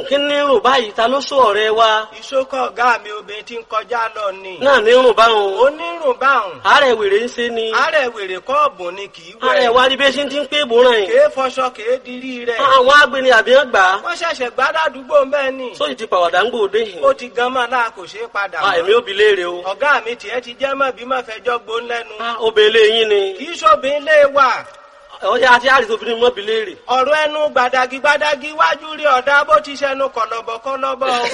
kí ní rùn báyìí ta ló sọ ọ̀rẹ́ wa ìṣókọ̀ ọ̀gá mi obìnrin tí ń kọjá lọ ni. náà ní rùn báwọn onírùn báhùn. àárẹ̀ wèrè ń ṣe ni àárẹ̀ wèrè kọ́ọ̀bù ni kì í wẹ̀. àárẹ̀ wa rí bí ṣe ti ń pé ìbòràn yìí kèé fọṣọ kèé dirí rẹ̀. àwọn agbeni àbí wọn gbà á wọ́n ṣẹ̀ṣẹ̀ gbádà àdúgbò ń bẹ́ẹ̀ ni. sóyì ti pàwọ̀dà ń gbòde yìí ó ti gan mọ́ náà kò ṣeé padà Ah, èmi ò bi léèrè o ọ̀gá mi tiẹ̀ ti jẹ́ mọ́ bí mọ́ fẹjọ́ gbó lẹ́nu. Ah, obìnrin yín ni kì í ṣòbin lé wà. ọjà àti àrìsí obìnrin mọ́ bi léèrè ọ̀rọ̀ ẹnu gbàdàgì gbàdàgì wájú rí ọ̀dà bó ti ṣẹnu kọ̀lọ̀bọ̀ kọ̀lọ̀bọ̀ o.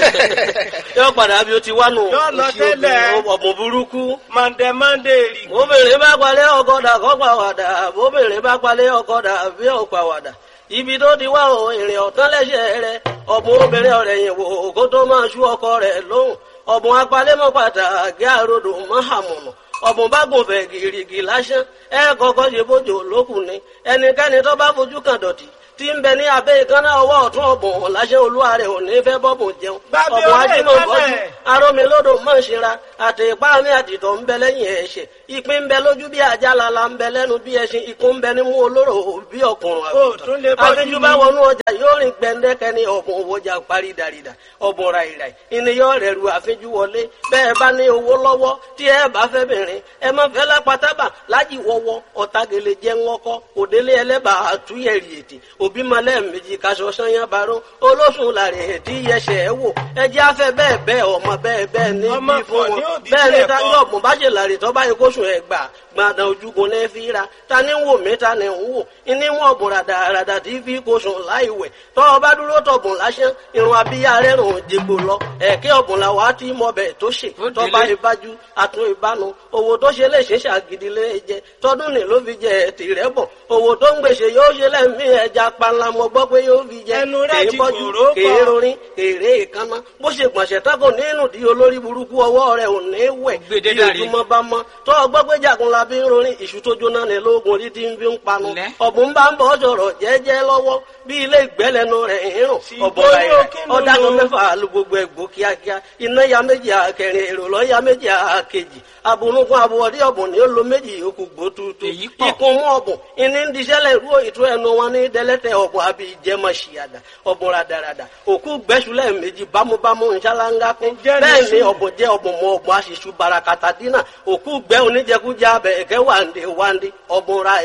yóò padà bí o ti wá nù Yóò lọ Òṣì tẹ́lẹ̀. obìnrin, ọ̀bùn burúkú mọ̀ndẹ̀ mọ̀ndẹ̀ rì. obìnrin bá palẹ̀ ọkọ̀dà kọ́ pàwàdà obìnrin bá palẹ̀ ọkọ̀dà bí ó pàwàdà ibi tó ti wá o èrè ọ̀tán lẹ́sẹ̀ rẹ ọ̀bùn obìnrin ọ̀rẹ́ yẹn wò kó tó máa ṣú ọkọ rẹ̀ lóhùn ọ̀bùn apalẹ́mọ́ pàtàkì àròdò mọ́hàmùnà ọ̀bùn bá gùn fẹ̀ gìrìgì lásán ẹ kọ́kọ́ ṣe bójú lókùn ni ẹnikẹ́ni tó bá fojú kan dọ̀tí tí ń bẹ ní abẹ́ ìkànnà ọwọ́ ọ̀tún ọ̀bùn láṣẹ olúwa rẹ̀ ò ní fẹ́ bọ́bùn jẹun Gbàgbé ọ̀bùn ọ̀rẹ́ ajímọ̀ bọ́jú ìkànnà ẹ̀. arómilódò mọ̀ ṣera àti ipá mi àtìtọ̀ ń bẹ lẹ́yìn ẹ̀ṣẹ̀ ìpín ń bẹ lójú bí ajá lala ń bẹ lẹ́nu bí ẹṣin ikú ń bẹ nímú olóró bí ọkùnrin Ó tún lè bọ́jú àfijù ni. bá wọnú ọjà yóò rìn gbẹndẹkẹ ní ọ̀bùn òwòjà parí dàrídà ọ̀bùn ràìràì ìníyàn rẹ̀ ru àfijù wọlé bẹ́ẹ̀ bá ní owó lọ́wọ́ tí ẹ bá fẹ́ bìnrin ẹ má fẹ́ lápátábà lájì wọ́wọ́ ọ̀tagele jẹ́ ńlọ́kọ́ òdélé ẹlẹ́bà àtúnyẹ̀rì ètè òbí malẹ̀ méjì kaṣọ sanyá baró olóṣùn làrẹ̀ ètí yẹsẹ̀ ẹ wò ẹjẹ́ afẹ́ bẹ́ẹ̀ bẹ́ẹ̀ ọmọ bẹ́ẹ̀ bẹ́ẹ̀ ní Ọmọ bí fún pọ̀ ní wọn òbí bẹ́ẹ̀ ni bẹ́ẹ̀ táyọ̀ kọ́. ọ̀gbọ̀n bá ṣe làrè tó bá yẹ kó sùn ẹ̀ gbà gbàdàn ojúgun ní fi ra ta ni ń wò mí ta ni ń wò ìní wọn bùn ràdàràdà tí fi kó sùn láì wẹ̀ tọ́ ọ bá dúró tọ̀bùn lásán irun abíyá rẹ̀ rùn jègbò lọ ẹ̀kẹ́ ọ̀bùn la wàá tí mọ bẹ̀ tó ṣe Ó tọ́ bá délé. ìbájú àtún ìbánu owó tó ṣe lè ṣe ṣàgídí lé jẹ tọdún ní ló fi jẹ tìrẹ bọ̀ owó tó ń gbèsè yóò ṣe lẹ́mí ẹja panla mo gbọ́ pé yóò fi jẹ Ẹnu rẹ̀ kèé ti bọ́jú kòró pọ̀. kèé rorin kèrè ìkànnà bó ṣe gbọ̀nsẹ̀ tako nínú di olórí burúkú ọwọ́ rẹ̀ ò ní wẹ̀ Gbèdé bí dàrí. ojúmọ́ bá mọ́ tó ọgbọ́ pé jagunla bí ń rorin ìṣù tó jóná ní lóògùn orí tí ń fi ń panu Lẹ́. ọ̀bùn bá ń bọ̀ sọ̀rọ̀ jẹ́jẹ́ lọ́wọ́ bí ilé ìgbẹ́lẹ́nu rẹ̀ ń rùn Sì, ọ̀bọ̀ bóyá rẹ̀ kí ló ọ̀dà kan lò? mẹ́fà lu gbogbo ẹ̀gbọ́ kíákíá iná ya méjì àkẹrin èrò lọ́ ya méjì àkejì abunugun abuwọ̀dí ọ̀bùn ni ó lo méjì yòókù gbó tuutu Èyí pọ̀. ikun mú ọ̀bùn ìní ń diṣẹ́lẹ̀ rú ìtú ẹnu wọn ní dẹ́lẹ́tẹ̀ ọ̀bùn àbí ìjẹmọ̀ ṣìyàdà ọ̀bùn radarada òkú gbẹ́sùlẹ̀ méjì bámúbámú nṣáláńgá kún Ǹjẹ́ ní bẹ́ẹ̀ ni sùn? ọ̀bùn jẹ́ ọ̀bùn mọ ọ̀bùn aṣíṣú barakata dínà òkú gbẹ́ oníjẹkújẹ abẹ ẹ̀kẹ́ wàǹdé wàǹdé ọ̀bùn ra